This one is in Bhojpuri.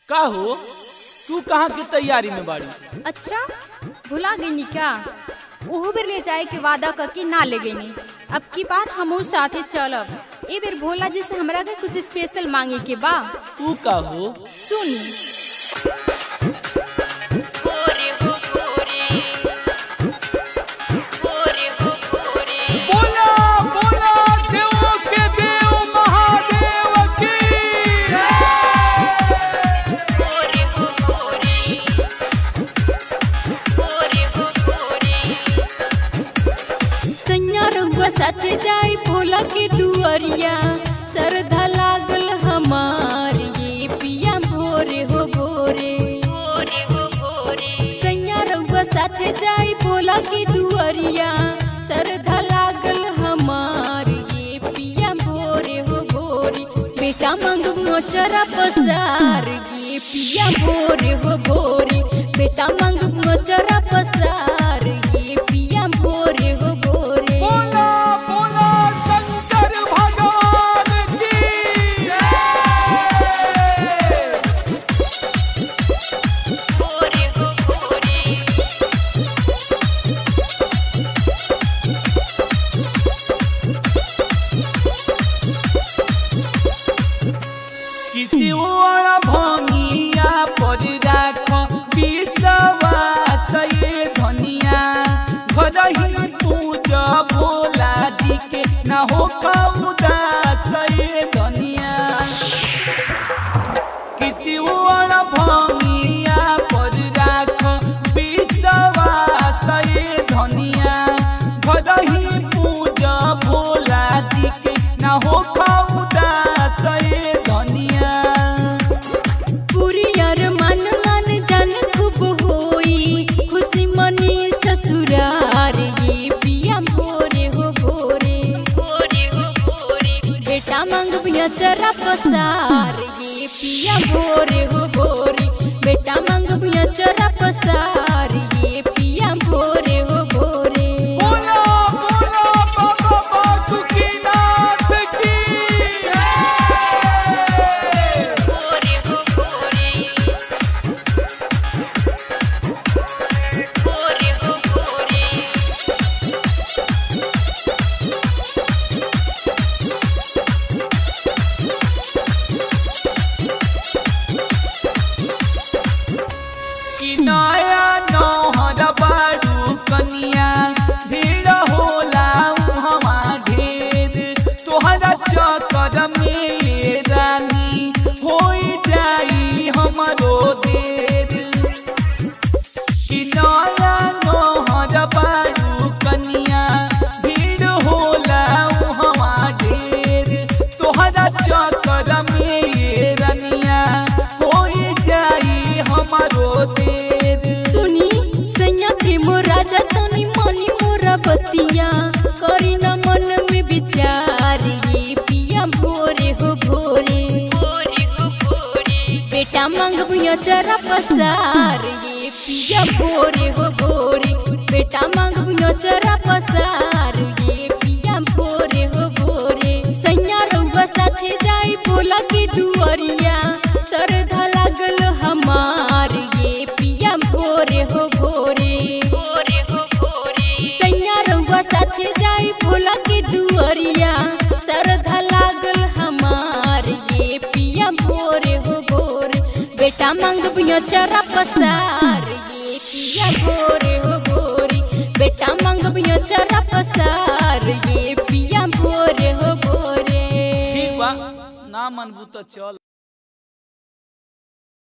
का हो तू कहाँ की तैयारी में बाड़ी अच्छा भुला गई क्या ओहो बेर ले जाए के वादा करके ना ले गई अब की बार हम साथे चलब ए बेर भोला जी से हमरा के कुछ स्पेशल मांगे के बा तू का हो सुनी बोला बोला देवों के देव महादेव की सैया रउआ साथे जाए भोला के दुआरिया सरधा लागल हमार ये पिया भोरे हो भोरे सैया रउआ साथे जाए भोला के दुआरिया सरधा लागल हमार ये पिया भोरे हो भोरे बेटा मांग मोचरा पसार ये पिया भोरे हो भोरे बेटा मांग मोचरा पसार ये पिया भोरे हो भोरे बोला बोला शंकर भगवान की किसी और भंगिया पर राख विश्वास ये धनिया घर ही पूजा भोला जी के ना हो उदास ये धनिया किसी और भंगिया पर राख विश्वास ये धनिया घर ही पूजा भोला जी के ना हो उदास ये धनिया पुरियर मन मन जन खूब होई खुशी मनी ससुरार ये पिया भोरे हो भोरे बेटा मांग बिया चरा पसार ये पिया भोरे हो भोरे बेटा मांग बिया चरा पसार ये पिया भोरे हो भोरे बोला बोला बाबा बासुकीनाथ की कि नया नौहर बारू कनिया भीड़ होला उहवा ढेर तोहरा चक्कर में ये रानी होई जाई हमरो देर कि नया नौहर बारू कनिया भीड़ होला उहवा ढेर तोहरा चक्कर में ये रनिया होई जाई हमरो देर सुनी सैया प्रेम राजा तनी मनी मोरा बतिया करी न मन में विचार ये पिया भोरे हो भोरे बेटा मांग भुया चरा पसार ये पिया भोरे हो भोरे बेटा मांग भुया चरा पसार ये पिया भोरे हो भोरे सैया रउआ साथे जाई भोला के दुआरिया सरधा लागल हमार ये पिया भोरे हो भोरे सैया रउआ साथे जाई भोला के दुआरिया सरधा लागल हमार ये पिया भोरे हो भोरे बेटा मांग बिया चरा पसार ये पिया भोरे हो भोरे बेटा मांग बिया चरा पसार ये पिया भोरे हो भोरे ठीक बा ना मनबू तो चल